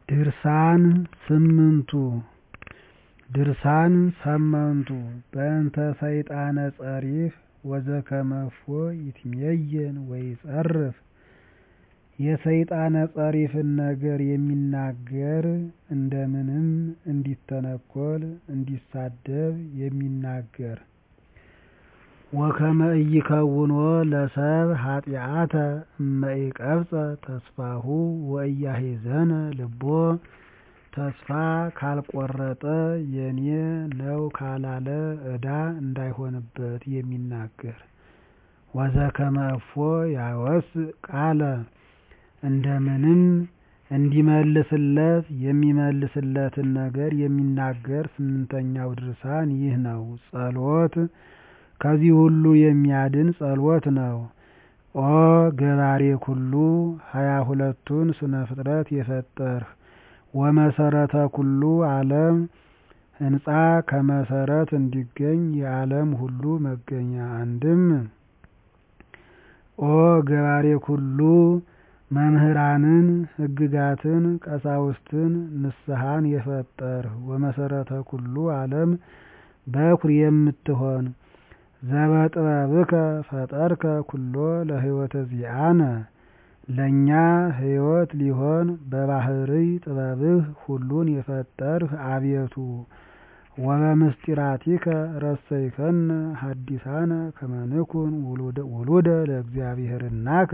ድርሳን ስምንቱ ድርሳን ሰመንቱ በእንተ ሰይጣነ ጸሪፍ ወዘከመፎ ይትሜየን ወይጸርፍ የሰይጣነ ጸሪፍን ነገር የሚናገር እንደምንም እንዲተነኰል እንዲሳደብ የሚናገር ወከመ ኢይከውኖ ለሰብእ ኃጢአተ እመ ኢቀብጸ ተስፋሁ ወኢያሂዘነ ልቦ ተስፋ ካልቈረጠ የኔ ነው ካላለ ዕዳ እንዳይሆንበት የሚናገር ወዘከመ እፎ ያወስእ ቃለ እንደምንም እንዲመልስለት የሚመልስለትን ነገር የሚናገር ስምንተኛው ድርሳን ይህ ነው። ጸሎት ከዚህ ሁሉ የሚያድን ጸሎት ነው። ኦ ገባሬ ኩሉ ሀያ ሁለቱን ስነ ፍጥረት የፈጠርህ ወመሰረተ ኩሉ ዓለም ሕንፃ ከመሰረት እንዲገኝ የዓለም ሁሉ መገኛ አንድም ኦ ገባሬ ኩሉ መምህራንን ሕግጋትን ቀሳውስትን ንስሐን የፈጠርህ ወመሰረተ ኩሉ ዓለም በኩር የምትሆን ዘበጥበብከ ፈጠርከ ኩሎ ለሕይወተ ዚአነ ለእኛ ሕይወት ሊሆን በባህርይ ጥበብህ ሁሉን የፈጠርህ አቤቱ ወበምስጢራቲከ ረሰይከነ ሐዲሳነ ከመ ንኩን ውሉደ ለእግዚአብሔርናከ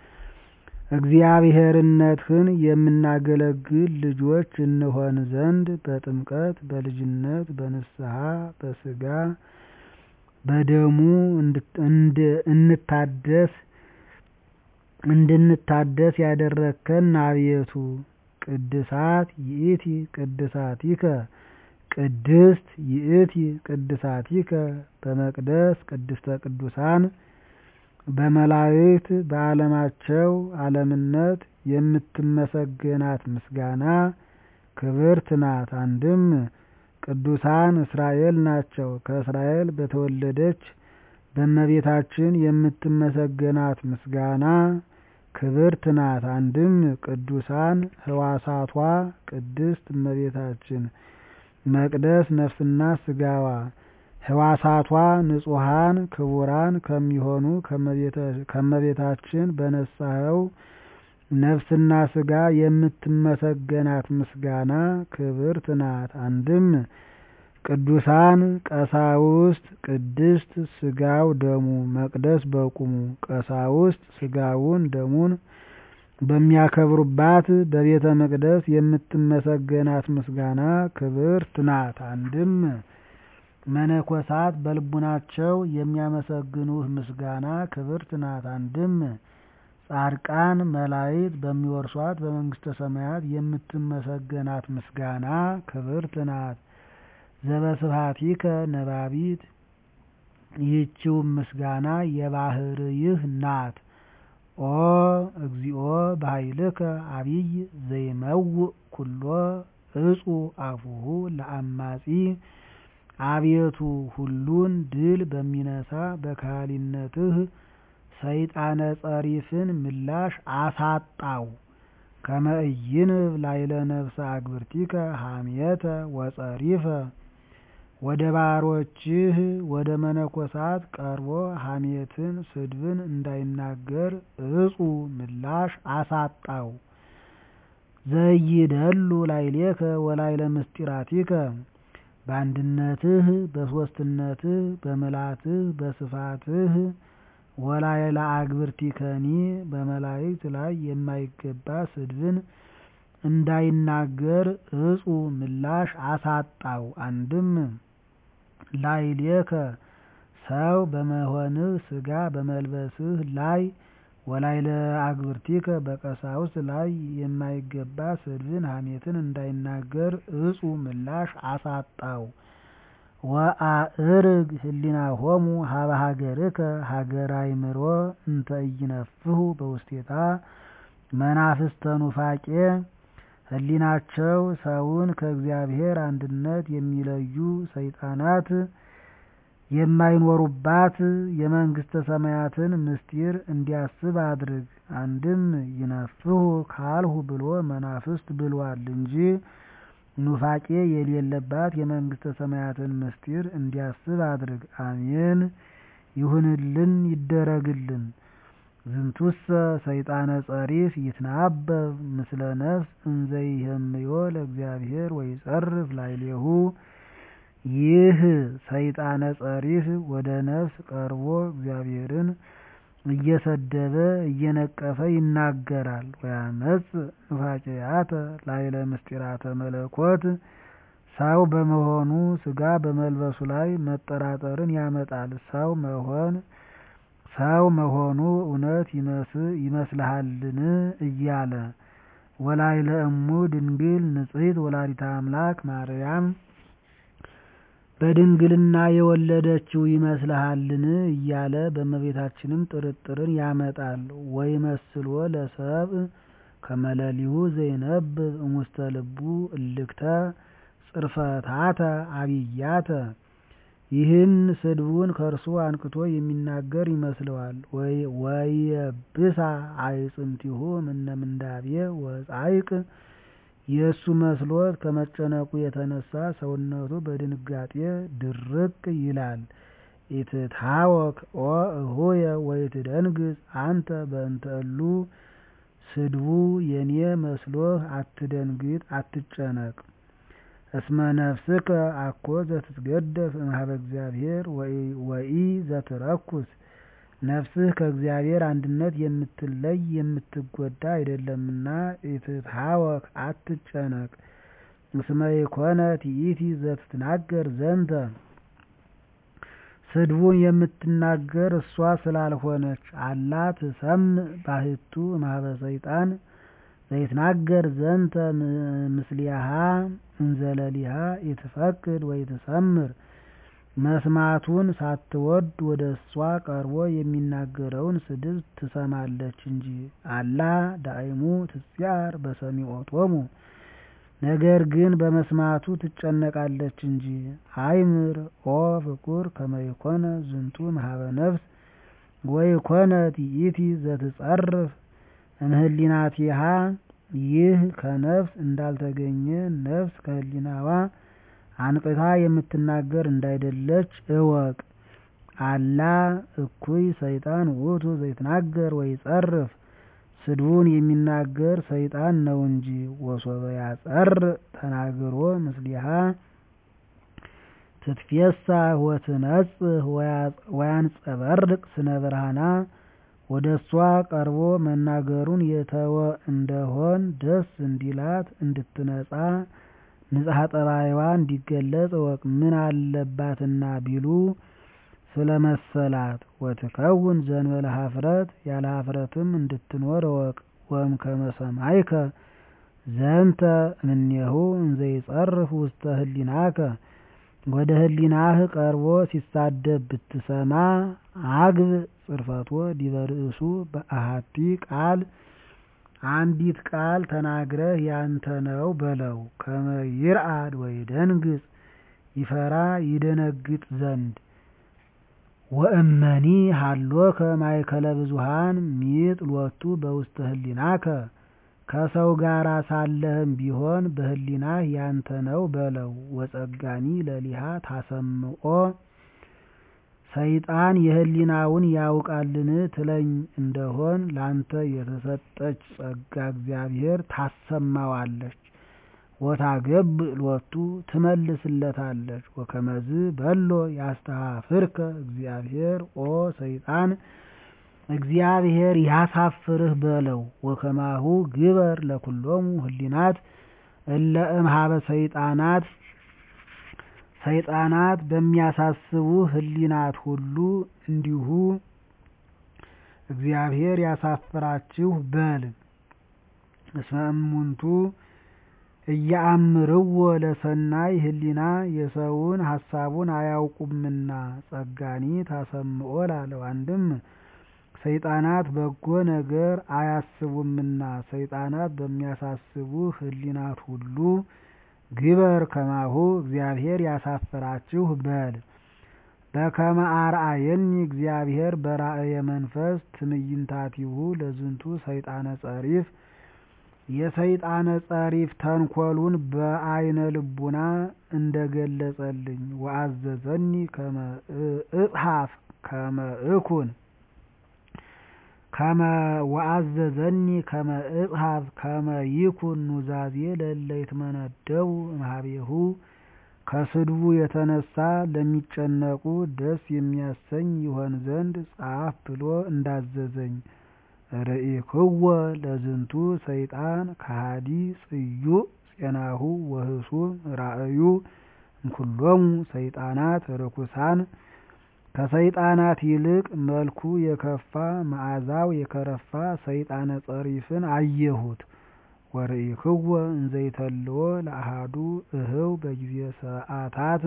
እግዚአብሔርነትህን የምናገለግል ልጆች እንሆን ዘንድ በጥምቀት በልጅነት በንስሐ በሥጋ በደሙ እንታደስ እንድንታደስ ያደረግከን አቤቱ ቅድሳት ይእቲ ቅድሳቲከ ቅድስት ይእቲ ቅድሳቲከ በመቅደስ ቅድስተ ቅዱሳን በመላእክት በዓለማቸው ዓለምነት የምትመሰገናት ምስጋና ክብርት ናት። አንድም ቅዱሳን እስራኤል ናቸው። ከእስራኤል በተወለደች በእመቤታችን የምትመሰገናት ምስጋና ክብርት ናት። አንድም ቅዱሳን ሕዋሳቷ ቅድስት እመቤታችን መቅደስ ነፍስና ሥጋዋ ሕዋሳቷ ንጹሐን ክቡራን ከሚሆኑ ከእመቤታችን በነሳኸው ነፍስና ሥጋ የምትመሰገናት ምስጋና ክብርት ናት። አንድም ቅዱሳን ቀሳውስት ቅድስት ሥጋው ደሙ መቅደስ በቁሙ ቀሳውስት ሥጋውን ደሙን በሚያከብሩባት በቤተ መቅደስ የምትመሰገናት ምስጋና ክብርት ናት። አንድም መነኮሳት በልቡናቸው የሚያመሰግኑህ ምስጋና ክብርት ናት። አንድም ጻድቃን መላእክት በሚወርሷት በመንግሥተ ሰማያት የምትመሰገናት ምስጋና ክብርት ናት። ዘበስብሐቲከ ነባቢት ይህችውም ምስጋና የባህርይህ ናት። ኦ እግዚኦ በኃይልከ አቢይ ዘይመውእ ኩሎ እጹ አፉሁ ለአማጺ አቤቱ ሁሉን ድል በሚነሳ በካህሊነትህ ሰይጣነ ጸሪፍን ምላሽ አሳጣው። ከመ ኢይንብ ላዕለ ነፍሰ አግብርቲከ ሐሜተ ወጸሪፈ ወደ ባሮችህ ወደ መነኮሳት ቀርቦ ሐሜትን ስድብን እንዳይናገር እጹ ምላሽ አሳጣው። ዘይደሉ ላዕሌከ ወላዕለ ምስጢራቲከ በአንድነትህ በሦስትነትህ በምልአትህ በስፋትህ ወላዕለ አግብርቲከኒ በመላእክት ላይ የማይገባ ስድብን እንዳይናገር እጹ ምላሽ አሳጣው። አንድም ላዕሌከ ሰው በመሆንህ ሥጋ በመልበስህ ላይ ወላዕለ አግብርቲከ በቀሳውስት ላይ የማይገባ ስድብን ሐሜትን እንዳይናገር እጹ ምላሽ አሳጣው። ወአዕርግ ህሊናሆሙ ሀበ ሀገርከ ሀገረ አእምሮ እንተ ኢይነፍሑ በውስቴታ መናፍስተ ኑፋቄ ህሊናቸው ሰውን ከእግዚአብሔር አንድነት የሚለዩ ሰይጣናት የማይኖሩባት የመንግሥተ ሰማያትን ምስጢር እንዲያስብ አድርግ። አንድም ይነፍሑ ካልሁ ብሎ መናፍስት ብሏል እንጂ ኑፋቄ የሌለባት የመንግሥተ ሰማያትን ምስጢር እንዲያስብ አድርግ። አሜን ይሁንልን ይደረግልን። ዝንቱሰ ሰይጣነ ጸሪፍ ይትናበብ ምስለ ነፍስ እንዘ ይሄምዮ ለእግዚአብሔር ወይጸርፍ ላዕሌሁ። ይህ ሰይጣነ ጸሪፍ ወደ ነፍስ ቀርቦ እግዚአብሔርን እየሰደበ እየነቀፈ ይናገራል። ወያመጽእ ኑፋቄያተ ላዕለ ምስጢራተ መለኮት ሰው በመሆኑ ሥጋ በመልበሱ ላይ መጠራጠርን ያመጣል። ሰው መሆን ሰው መሆኑ እውነት ይመስልሃልን እያለ ወላዕለ እሙ ድንግል ንጽሕት ወላዲተ አምላክ ማርያም በድንግልና የወለደችው ይመስልሃልን እያለ በእመቤታችንም ጥርጥርን ያመጣል። ወይመስሎ ለሰብእ ከመ ሌሊሁ ዘይነብብ እሙስተ ልቡ እልክተ ጽርፈታተ አብያተ ይህን ስድቡን ከእርሱ አንቅቶ የሚናገር ይመስለዋል። ወየብሳ አዕጽምቲሁ እምነ ምንዳቤ ወጻዕቅ የእሱ መስሎት ከመጨነቁ የተነሳ ሰውነቱ በድንጋጤ ድርቅ ይላል። ኢትታወክ ኦ እሆየ ወኢትደንግጽ አንተ በእንተ እሉ ስድቡ የኔ መስሎህ አትደንግጥ አትጨነቅ። እስመ ነፍስከ አኮ ዘትትገደፍ እምኀበ እግዚአብሔር ወኢ ዘትረኩስ ነፍስህ ከእግዚአብሔር አንድነት የምትለይ የምትጎዳ አይደለምና ኢትትሃወክ አትጨነቅ። እስመ ኢኮነት ይእቲ ዘትትናገር ዘንተ ስድቡን የምትናገር እሷ ስላልሆነች አላ ትሰምዕ ባሕቱ እምኀበ ሰይጣን ዘይትናገር ዘንተ ምስሊሃ እንዘለሊሃ ኢትፈቅድ ወኢትሰምር መስማቱን ሳትወድ ወደ እሷ ቀርቦ የሚናገረውን ስድብ ትሰማለች እንጂ። አላ ዳእሙ ትጽያር በሰሚዖቶሙ ነገር ግን በመስማቱ ትጨነቃለች እንጂ። አይምር ኦ ፍቁር ከመ ይኮነ ዝንቱ እምኀበ ነፍስ ወኢኮነት ይእቲ ዘትጸርፍ እምህሊናቲሃ ይህ ከነፍስ እንዳልተገኘ ነፍስ ከህሊናዋ አንቅታ የምትናገር እንዳይደለች እወቅ። አላ እኩይ ሰይጣን ውእቱ ዘይትናገር ወይጸርፍ ስድቡን የሚናገር ሰይጣን ነው እንጂ። ወሶበ ያጸርእ ተናግሮ ምስሊሃ ትትፌሳህ ወትነጽህ ወያንጸበርቅ ስነ ብርሃና ወደ እሷ ቀርቦ መናገሩን የተወ እንደሆን ደስ እንዲላት እንድትነጻ ንጽሐ ጠባይዋ እንዲገለጽ እወቅ። ምን አለባትና ቢሉ ስለመሰላት ወትከውን ዘንበለ ኀፍረት ያለ ኀፍረትም እንድትኖር እወቅ። ወእምከመ ሰማዕከ ዘንተ እምኔሁ እንዘ ይጸርፍ ውስተ ህሊናከ ወደ ህሊናህ ቀርቦ ሲሳደብ ብትሰማ አግብ ጽርፈቶ ዲበ ርእሱ በአሐቲ ቃል አንዲት ቃል ተናግረህ ያንተ ነው በለው። ከመ ይርአድ ወይደንግጽ ይፈራ ይደነግጥ ዘንድ ወእመኒ ሀሎከ ማእከለ ብዙኃን ሚጥ ሎቱ በውስተ ህሊናከ ከሰው ጋር ሳለህም ቢሆን በህሊናህ ያንተ ነው በለው። ወጸጋኒ ለሊሃ ታሰምዖ ሰይጣን የህሊናውን ያውቃልን ትለኝ እንደሆን ላንተ የተሰጠች ጸጋ እግዚአብሔር ታሰማዋለች። ወታገብ ሎቱ ትመልስለታለች። ወከመዝ በሎ ያስተኀፍርከ እግዚአብሔር ኦ ሰይጣን እግዚአብሔር ያሳፍርህ በለው። ወከማሁ ግበር ለኩሎሙ ህሊናት እለ እምኀበ ሰይጣናት ሰይጣናት በሚያሳስቡ ህሊናት ሁሉ እንዲሁ እግዚአብሔር ያሳፍራችሁ በል። እስመ እሙንቱ እያአምርዎ ለሰናይ ህሊና የሰውን ሀሳቡን አያውቁምና ጸጋኒ ታሰምዖ ላለው አንድም ሰይጣናት በጎ ነገር አያስቡምና ሰይጣናት በሚያሳስቡ ህሊናት ሁሉ ግበር ከማሁ እግዚአብሔር ያሳፍራችሁ በል። በከመ አርአየኒ እግዚአብሔር በራእየ መንፈስ ትዕይንታቲሁ ለዝንቱ ሰይጣነ ጸሪፍ የሰይጣነ ጸሪፍ ተንኰሉን በአይነ ልቡና እንደገለጸልኝ ወአዘዘኒ ከመ እጽሐፍ ከመ እኩን ወአዘዘኒ ከመ እጽሐፍ ከመ ይኩን ኑዛዜ ለእለ ይትመነደው እምኀቤሁ ከስድቡ የተነሳ ለሚጨነቁ ደስ የሚያሰኝ ይሆን ዘንድ ጻፍ ብሎ እንዳዘዘኝ ርኢክዎ ለዝንቱ ሰይጣን ከሃዲ ጽዩዕ ፄናሁ ወህሱም ራእዩ እምኩሎሙ ሰይጣናት ርኩሳን ከሰይጣናት ይልቅ መልኩ የከፋ መዓዛው የከረፋ ሰይጣነ ጸሪፍን አየሁት። ወርኢክዎ እንዘይተልዎ ለአሐዱ እህው በጊዜ ሰዓታት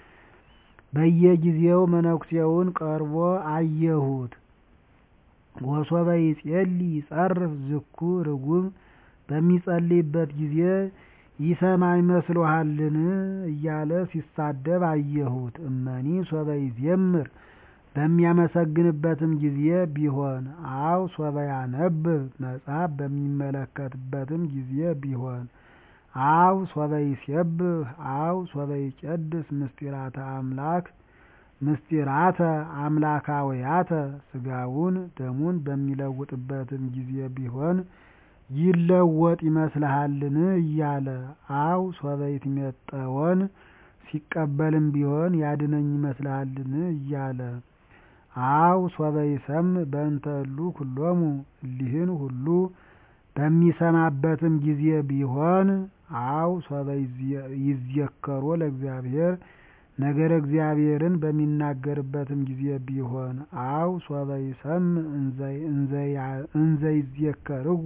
በየጊዜው መነኩሴውን ቀርቦ አየሁት። ወሶበ ይጼልይ ይጸርፍ ዝኩ ርጉም በሚጸልይበት ጊዜ ይሰማ ይመስሎሃልን እያለ ሲሳደብ አየሁት። እመኒ ሶበ ይዜምር በሚያመሰግንበትም ጊዜ ቢሆን አው ሶበ ያነብብ መጽሐፍ በሚመለከትበትም ጊዜ ቢሆን አው ሶበ ይሴብህ አው ሶበ ይቄድስ ምስጢራተ አምላክ ምስጢራተ አምላካውያተ ስጋውን ደሙን በሚለውጥበትም ጊዜ ቢሆን ይለወጥ ይመስልሃልን እያለ አው ሶበ ይትሜጠወን ሲቀበልም ቢሆን ያድነኝ ይመስልሃልን እያለ አው ሶበ ይሰምዕ በእንተ እሉ ኩሎሙ እሊህን ሁሉ በሚሰማበትም ጊዜ ቢሆን አው ሶበ ይዝየከሮ ለእግዚአብሔር ነገረ እግዚአብሔርን በሚናገርበትም ጊዜ ቢሆን አው ሶበ ይሰምዕ እንዘ ይዝየከርዎ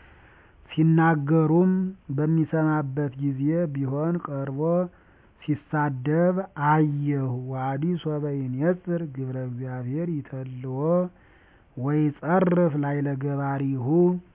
ሲናገሩም በሚሰማበት ጊዜ ቢሆን ቀርቦ ሲሳደብ አየሁ። ዋዲ ሶበ ይኔጽር ግብረ እግዚአብሔር ይተልዎ ወይጸርፍ ላዕለ ገባሪሁ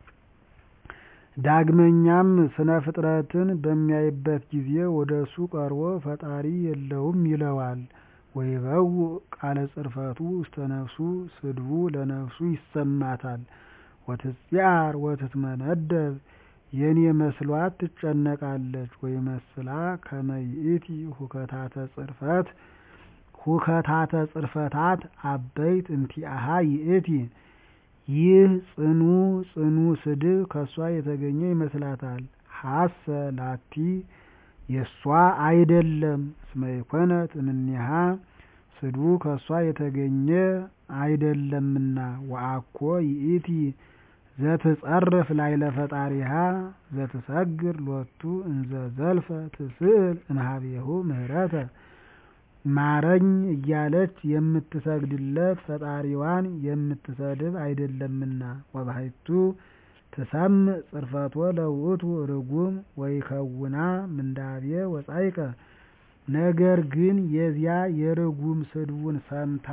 ዳግመኛም ስነ ፍጥረትን በሚያይበት ጊዜ ወደ እሱ ቀርቦ ፈጣሪ የለውም ይለዋል። ወይበውእ ቃለ ጽርፈቱ ውስተ ነፍሱ ስድቡ ለነፍሱ ይሰማታል። ወትጽአር ወትትመነደብ የኔ መስሏት ትጨነቃለች። ወይመስላ ከመ ይእቲ ሁከታተ ጽርፈት ሁከታተ ጽርፈታት አበይት እንቲአሃ ይእቲ ይህ ጽኑ ጽኑ ስድብ ከእሷ የተገኘ ይመስላታል። ሀሰ ላቲ የእሷ አይደለም። እስመ ይኮነት እምኔሃ ስድቡ ከእሷ የተገኘ አይደለምና። ወአኮ ይእቲ ዘትጸርፍ ላዕለ ፈጣሪሃ ዘትሰግር ሎቱ እንዘ ዘልፈ ትስእል እምኀቤሁ ምህረተ ማረኝ እያለች የምትሰግድለት ፈጣሪዋን የምትሰድብ አይደለምና። ወባሕቱ ትሰምዕ ጽርፈቶ ለውእቱ ርጉም ወይከውና ምንዳቤ ወጻይቀ ነገር ግን የዚያ የርጉም ስድቡን ሰምታ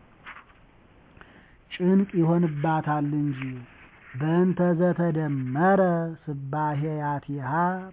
ጭንቅ ይሆንባታል እንጂ። በእንተ ዘተደመረ ስባሄያቲሃ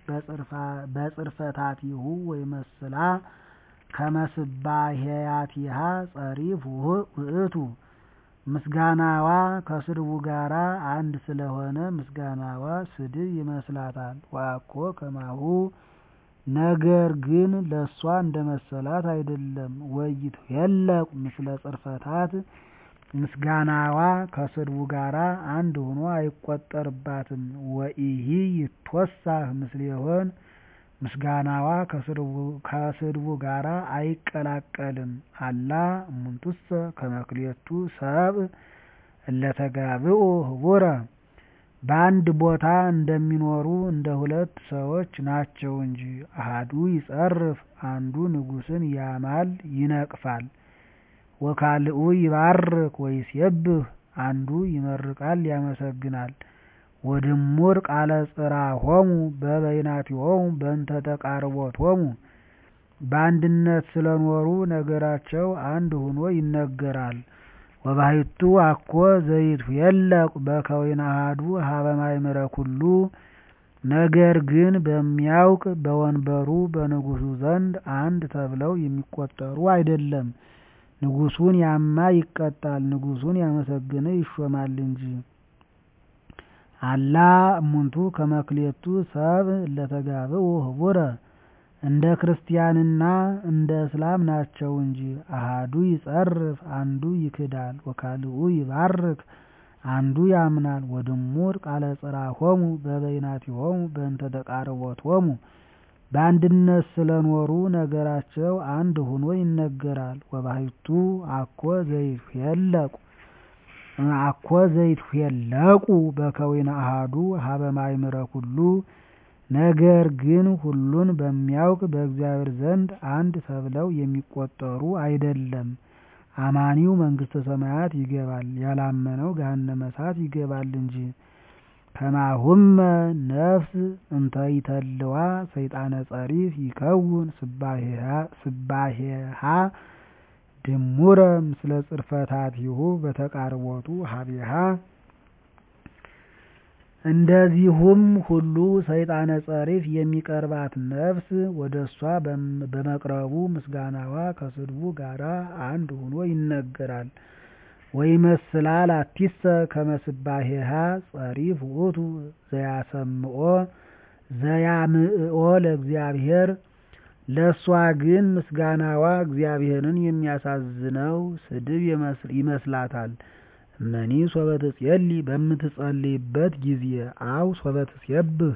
በጽርፈታቲሁ ወይመስላ ከመ ስባሄያቲሃ ጸሪፍ ውእቱ ምስጋናዋ ከስድቡ ጋር አንድ ስለሆነ ምስጋናዋ ስድብ ይመስላታል። ወአኮ ከማሁ ነገር ግን ለእሷ እንደ መሰላት አይደለም። ወይትኄለቁ ምስለ ጽርፈታት ምስጋናዋ ከስድቡ ጋር አንድ ሆኖ አይቆጠርባትም። ወኢሂ ይትወሳህ ምስሌሆን ምስጋናዋ ከስድቡ ጋር አይቀላቀልም። አላ እሙንቱሰ ከመክሌቱ ሰብእ እለተጋብኡ ህቡረ በአንድ ቦታ እንደሚኖሩ እንደ ሁለት ሰዎች ናቸው እንጂ። አሐዱ ይጸርፍ አንዱ ንጉሥን ያማል ይነቅፋል። ወካልኡ ይባርክ ወይሴብህ አንዱ ይመርቃል ያመሰግናል። ወድሙር ቃለ ጽርሖሙ በበይናቲሆሙ በእንተ ተቃርቦቶሙ በአንድነት ስለኖሩ ነገራቸው አንድ ሆኖ ይነገራል። ወባሕቱ አኮ ዘይትኄለቁ በከዊነ አሐዱ ሀበ ማእምረ ኩሉ ነገር ግን በሚያውቅ በወንበሩ በንጉሡ ዘንድ አንድ ተብለው የሚቆጠሩ አይደለም። ንጉሱን ያማ ይቀጣል፣ ንጉሱን ያመሰገነ ይሾማል እንጂ። አላ እሙንቱ ከመክሌቱ ሰብእ እለተጋብኡ ህቡረ እንደ ክርስቲያንና እንደ እስላም ናቸው እንጂ። አሃዱ ይጸርፍ አንዱ ይክዳል፣ ወካልኡ ይባርክ አንዱ ያምናል። ወድሙር ቃለ ጽርሖሙ በበይናቲሆሙ በእንተ ተቃርቦቶሙ በአንድነት ስለኖሩ ነገራቸው አንድ ሆኖ ይነገራል። ወባሕቱ አኮ ዘይትፌለቁ አኮ ዘይትፌለቁ በከዊነ አሃዱ ሀበ ማእምረ ኩሉ ነገር ግን ሁሉን በሚያውቅ በእግዚአብሔር ዘንድ አንድ ተብለው የሚቆጠሩ አይደለም። አማኒው መንግሥተ ሰማያት ይገባል፣ ያላመነው ገሃነመ እሳት ይገባል እንጂ። ከማሁመ ነፍስ እንተ ይተልዋ ሰይጣነ ጸሪፍ ይከውን ስባሄሃ ድሙረ ምስለ ጽርፈታቲሁ በተቃርቦቱ ሀቤሃ እንደዚሁም ሁሉ ሰይጣነ ጸሪፍ የሚቀርባት ነፍስ ወደ እሷ በመቅረቡ ምስጋናዋ ከስድቡ ጋራ አንድ ሆኖ ይነገራል። ወይመስላ ላቲሰ ከመስባሄሃ ጸሪፍ ውእቱ ዘያሰምኦ ዘያምዕኦ ለእግዚአብሔር ለእሷ ግን ምስጋናዋ እግዚአብሔርን የሚያሳዝነው ስድብ ይመስላታል። እመኒ ሶበ ትጼሊ በምትጸልይበት ጊዜ አው ሶበ ትሴብህ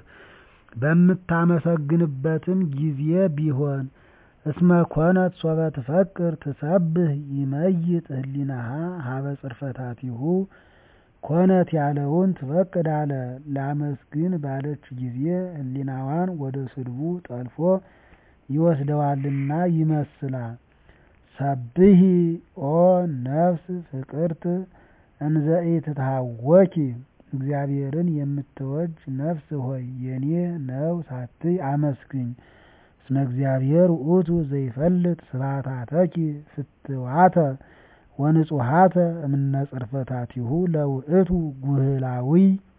በምታመሰግንበትም ጊዜ ቢሆን እስመ ኮነት ሶበ ትፈቅር ትሰብህ ይመይጥ ህሊናሃ ሀበ ጽርፈታቲሁ ኮነት ያለውን ትፈቅድ አለ። ላመስግን ባለች ጊዜ ህሊናዋን ወደ ስድቡ ጠልፎ ይወስደዋልና ይመስላል። ሰብሂ ኦ ነፍስ ፍቅርት እንዘ ኢትትሃወኪ እግዚአብሔርን የምትወጅ ነፍስ ሆይ የኔ ነው ሳትይ አመስግኝ። እስመ እግዚአብሔር ውእቱ ዘይፈልጥ ስብሐታተኪ ፍትዋተ ወንጹሐተ እምነ ጽርፈታቲሁ ለውእቱ ጉህላዊ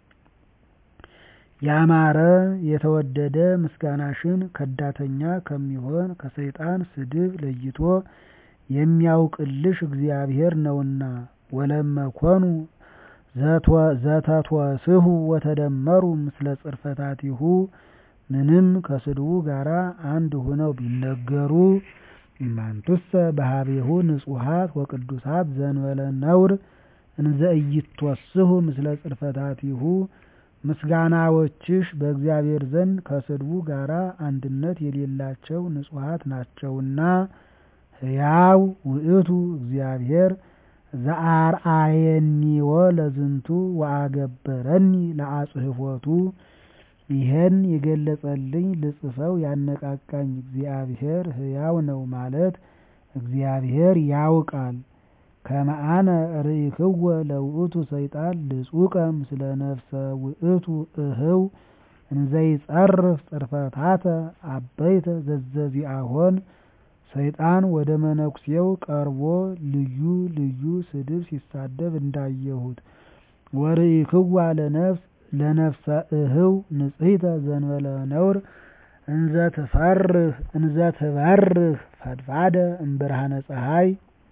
ያማረ የተወደደ ምስጋናሽን ከዳተኛ ከሚሆን ከሰይጣን ስድብ ለይቶ የሚያውቅልሽ እግዚአብሔር ነውና። ወለመኮኑ ዘተትወስሑ ወተደመሩ ምስለ ጽርፈታቲሁ ምንም ከስድቡ ጋር አንድ ሆነው ቢነገሩ እማንቱሰ በሀቤሁ ንጹሐት ወቅዱሳት ዘንበለ ነውር እንዘ ኢይትወስሑ ምስለ ጽርፈታቲሁ ምስጋናዎችሽ በእግዚአብሔር ዘንድ ከስድቡ ጋር አንድነት የሌላቸው ንጹሐት ናቸውና። ሕያው ውእቱ እግዚአብሔር ዘአርአየኒወ ለዝንቱ ወአገበረኒ ለአጽሕፎቱ ይህን የገለጸልኝ ልጽፈው ያነቃቃኝ እግዚአብሔር ሕያው ነው ማለት እግዚአብሔር ያውቃል። ከመአነ ርኢክወ ለውእቱ ሰይጣን ልጹቀ ምስለ ነፍሰ ውእቱ እህው እንዘይጸርፍ ጽርፈታተ አበይተ ዘዘዚአሆን ሰይጣን ወደ መነኩሴው ቀርቦ ልዩ ልዩ ስድብ ሲሳደብ እንዳየሁት። ወርኢክዋ ለነፍስ ለነፍሰ እህው ንጽሕተ ዘንበለ ነውር እንዘ ትፈርህ እንዘ ትበርህ ፈድፋደ እምብርሃነ ፀሐይ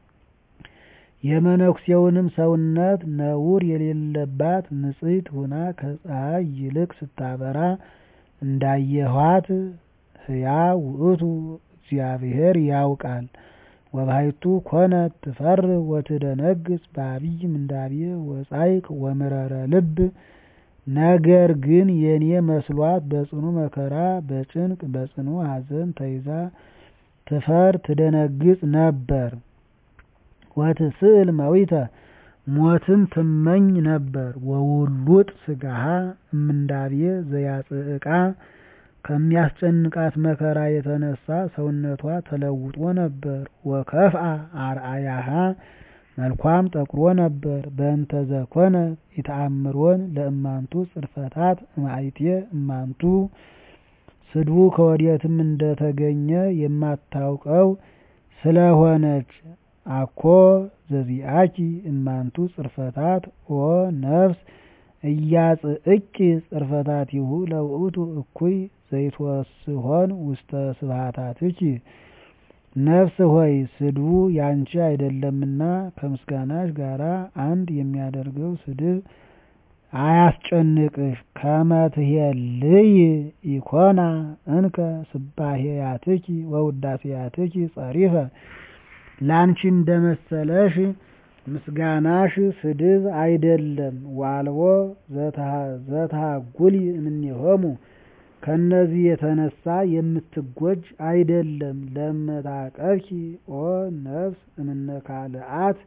የመነኩሴውንም ሰውነት ነውር የሌለባት ንጽሕት ሁና ከፀሐይ ይልቅ ስታበራ እንዳየኋት ሕያው ውእቱ እግዚአብሔር ያውቃል። ወባሕቱ ኮነት ትፈርህ ወትደነግጽ በአቢይ ምንዳቤ ወጻይቅ ወምረረ ልብ ነገር ግን የኔ መስሏት በጽኑ መከራ በጭንቅ በጽኑ ሐዘን ተይዛ ትፈር ትደነግጽ ነበር። ወትስእል መዊተ ሞትን ትመኝ ነበር። ወውሉጥ ስጋሃ እምንዳቤ ዘያጽእቃ ከሚያስጨንቃት መከራ የተነሳ ሰውነቷ ተለውጦ ነበር። ወከፍአ አርአያሃ መልኳም ጠቁሮ ነበር። በእንተ ዘኮነ ኢተአምሮን ለእማንቱ ጽርፈታት እማይቴ እማንቱ ስድቡ ከወዴትም እንደተገኘ የማታውቀው ስለሆነች አኮ ዘዚአኪ እማንቱ ጽርፈታት ኦ ነፍስ እያጽእቂ ጽርፈታቲሁ ለውእቱ እኩይ ዘይትወስሆን ውስተ ስብሐታትኪ ነፍስ ሆይ ስድቡ ያንቺ አይደለምና ከምስጋናሽ ጋር አንድ የሚያደርገው ስድብ አያስጨንቅሽ። ከመ ትሄልይ ኢኮና እንከ ስባሄያትኪ ወውዳሴያትኪ ጸሪፈ ላንቺ እንደመሰለሽ ምስጋናሽ ስድብ አይደለም። ዋልቦ ዘተሃጉሊ እምኔሆሙ ከነዚህ የተነሳ የምትጎጅ አይደለም። ለመታቀብኪ ኦ ነፍስ እምነካልአት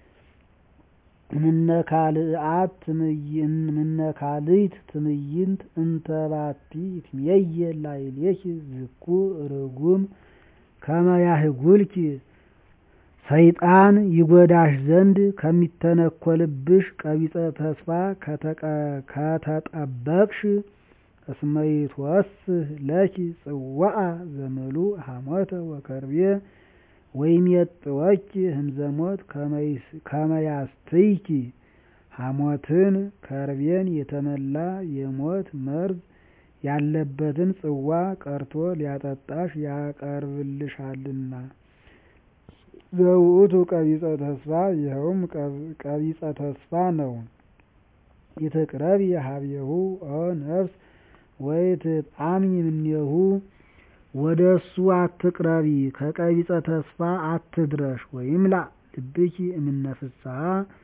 እምነካልአት እምነካልይት ትምይንት እንተባቲ ይትሜየ ላዕሌኪ ዝኩ ርጉም ከመ ያህጉልኪ ሰይጣን ይጎዳሽ ዘንድ ከሚተነኰልብሽ ቀቢጸ ተስፋ ከተጠበቅሽ እስመ ይትወስህ ለኪ ጽዋዐ ዘምሉእ ሐሞተ ወከርቤ ወይሜጥወኪ ህምዘሞት ከመ ያስትይኪ ሐሞትን ከርቤን የተመላ የሞት መርዝ ያለበትን ጽዋ ቀርቶ ሊያጠጣሽ ያቀርብልሻልና። ዘውእቱ ቀቢጸ ተስፋ ይኸውም ቀቢጸ ተስፋ ነው። ይትቅረቢ ሀቤሁ ኦ ነፍስ ወይትጣሚ እምኔሁ ወደ እሱ አትቅረቢ፣ ከቀቢጸ ተስፋ አትድረሽ። ወይምላእ ልብኪ እምነ ፍስሐ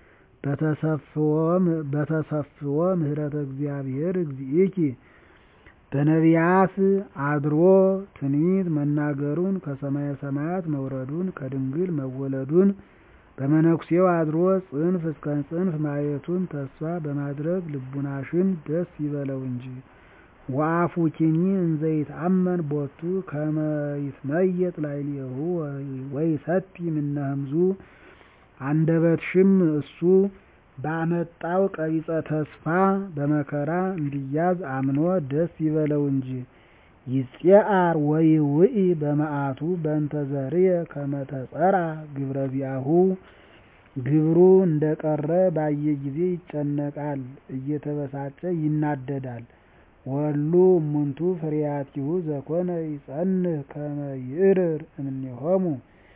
በተሰፍዎ ምህረተ እግዚአብሔር እግዚእኪ በነቢያት አድሮ ትንቢት መናገሩን ከሰማየ ሰማያት መውረዱን ከድንግል መወለዱን በመነኩሴው አድሮ ጽንፍ እስከ ጽንፍ ማየቱን ተስፋ በማድረግ ልቡናሽን ደስ ይበለው እንጂ። ወአፉኪኒ እንዘ ይትአመን ቦቱ ከመ ይትመየጥ ላዕሌሁ ወይሰቲ እምነ ህምዙ አንደበትሽም እሱ ባመጣው ቀቢጸ ተስፋ በመከራ እንዲያዝ አምኖ ደስ ይበለው እንጂ። ይጼአር ወይውኢ በመዓቱ በእንተ ዘርየ ከመ ተጸርዐ ግብረ ዚአሁ ግብሩ እንደቀረ ባየ ጊዜ ይጨነቃል፣ እየተበሳጨ ይናደዳል። ወሉ እሙንቱ ፍሬያቲሁ ዘኮነ ይጸንህ ከመ ይዕርር እምኔሆሙ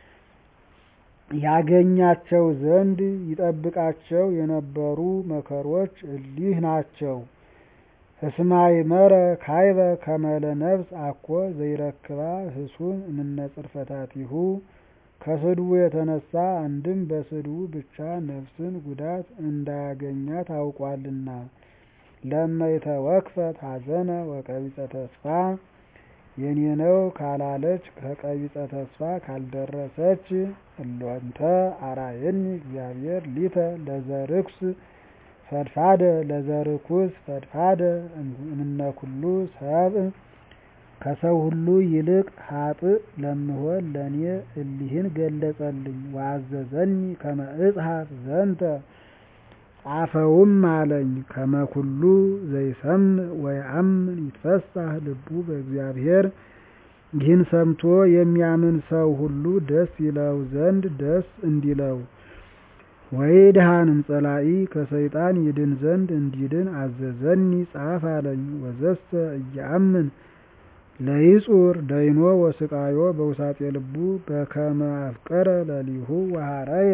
ያገኛቸው ዘንድ ይጠብቃቸው የነበሩ መከሮች እሊህ ናቸው። እስመ አእመረ ካዕበ ከመ ለነፍስ አኮ ዘይረክባ ህሱን እምነ ጽርፈታቲሁ ከስድቡ የተነሳ አንድም በስድቡ ብቻ ነፍስን ጉዳት እንዳያገኛት አውቋልና። ለመ ይተወክፈት ሐዘነ ወቀቢጸ ተስፋ የኔ ነው ካላለች ከቀቢጸ ተስፋ ካልደረሰች እሎንተ አርአየኒ እግዚአብሔር ሊተ ለዘርኩስ ፈድፋደ ለዘርኩስ ፈድፋደ እምነ ኩሉ ሰብእ ከሰው ሁሉ ይልቅ ኃጥእ ለምሆን ለእኔ እሊህን ገለጸልኝ። ወአዘዘኒ ከመ እጽሐፍ ዘንተ ጻፈውም አለኝ። ከመ ኩሉ ዘይሰምዕ ወየአምን ይትፈሳህ ልቡ በእግዚአብሔር ይህን ሰምቶ የሚያምን ሰው ሁሉ ደስ ይለው ዘንድ ደስ እንዲለው ወይድሃን እምጸላኢ ከሰይጣን ይድን ዘንድ እንዲድን አዘዘኒ ጻፍ አለኝ። ወዘሰ እየአምን ለይጹር ደይኖ ወስቃዮ በውሳጤ ልቡ በከመ አፍቀረ ለሊሁ ወሐረየ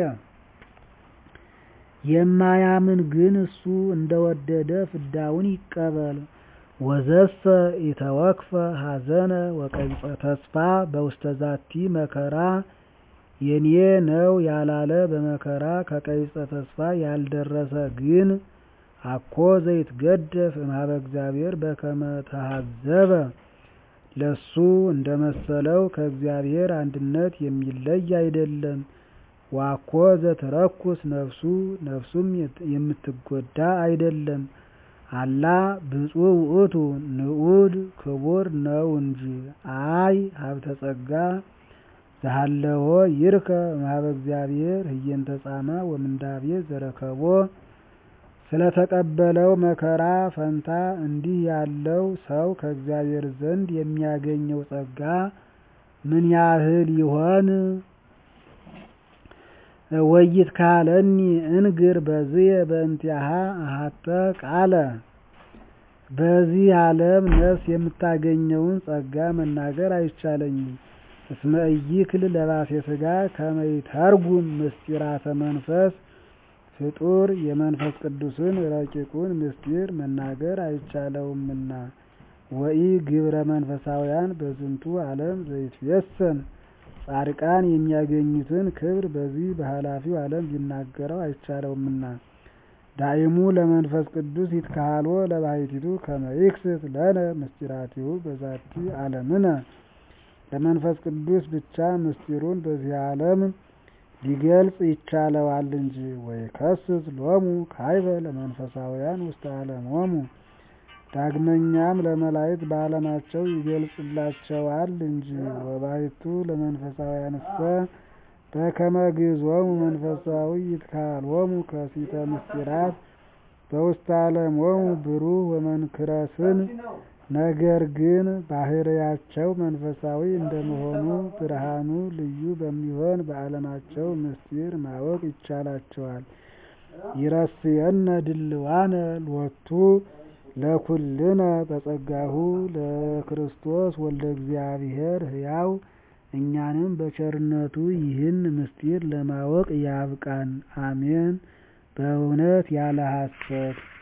የማያምን ግን እሱ እንደወደደ ፍዳውን ይቀበል። ወዘሰ ኢተወክፈ ሐዘነ ወቀቢጸ ተስፋ በውስተ ዛቲ መከራ የኔ ነው ያላለ በመከራ ከቀቢጸ ተስፋ ያልደረሰ ግን አኮ ዘይትገደፍ እምኀበ እግዚአብሔር በከመ ተሃዘበ ለሱ እንደመሰለው ከእግዚአብሔር አንድነት የሚለይ አይደለም። ዋኮ ዘትረኩስ ነፍሱ ነፍሱም የምትጎዳ አይደለም። አላ ብፁዕ ውእቱ ንዑድ ክቡር ነው እንጂ አይ ሀብተ ጸጋ ዘሃለዎ ይርከ እምኀበ እግዚአብሔር ህየንተ ጻማ ወምንዳቤ ዘረከቦ ስለተቀበለው መከራ ፈንታ እንዲህ ያለው ሰው ከእግዚአብሔር ዘንድ የሚያገኘው ጸጋ ምን ያህል ይሆን? ወይትካለኒ እንግር በዝየ በእንቲአሃ አሐተ ቃለ በዚህ ዓለም ነፍስ የምታገኘውን ጸጋ መናገር አይቻለኝም። እስመ ኢይክል ለባሴ ሥጋ ከመ ይተርጉም ምስጢራተ መንፈስ ፍጡር የመንፈስ ቅዱስን ረቂቁን ምስጢር መናገር አይቻለውምና ወኢ ግብረ መንፈሳውያን በዝንቱ ዓለም ዘይትፌሰን ጻድቃን የሚያገኙትን ክብር በዚህ በኃላፊው ዓለም ሊናገረው አይቻለውምና ዳእሙ ለመንፈስ ቅዱስ ይትከሃልዎ ለባሕቲቱ ከመ ይክስት ለነ ምስጢራቲሁ በዛቲ ዓለምነ ለመንፈስ ቅዱስ ብቻ ምስጢሩን በዚህ ዓለም ሊገልጽ ይቻለዋል እንጂ ወይከስት ሎሙ ካዕበ ለመንፈሳውያን ውስተ ዓለሞሙ ዳግመኛም ለመላእክት በዓለማቸው ይገልጽላቸዋል እንጂ ወባሕቱ ለመንፈሳውያንሰ በከመ ግዕዞሙ መንፈሳዊ ይትከሃልዎሙ ከሲተ ምስጢራት በውስተ ዓለሞሙ ብሩህ ወመንክረስን ነገር ግን ባሕርያቸው መንፈሳዊ እንደመሆኑ ብርሃኑ ልዩ በሚሆን በዓለማቸው ምስጢር ማወቅ ይቻላቸዋል። ይረስየነ ድልዋነ ሎቱ ለኵልነ በጸጋሁ ለክርስቶስ ወልደ እግዚአብሔር ሕያው እኛንም በቸርነቱ ይህን ምስጢር ለማወቅ ያብቃን። አሜን። በእውነት ያለ ሐሰት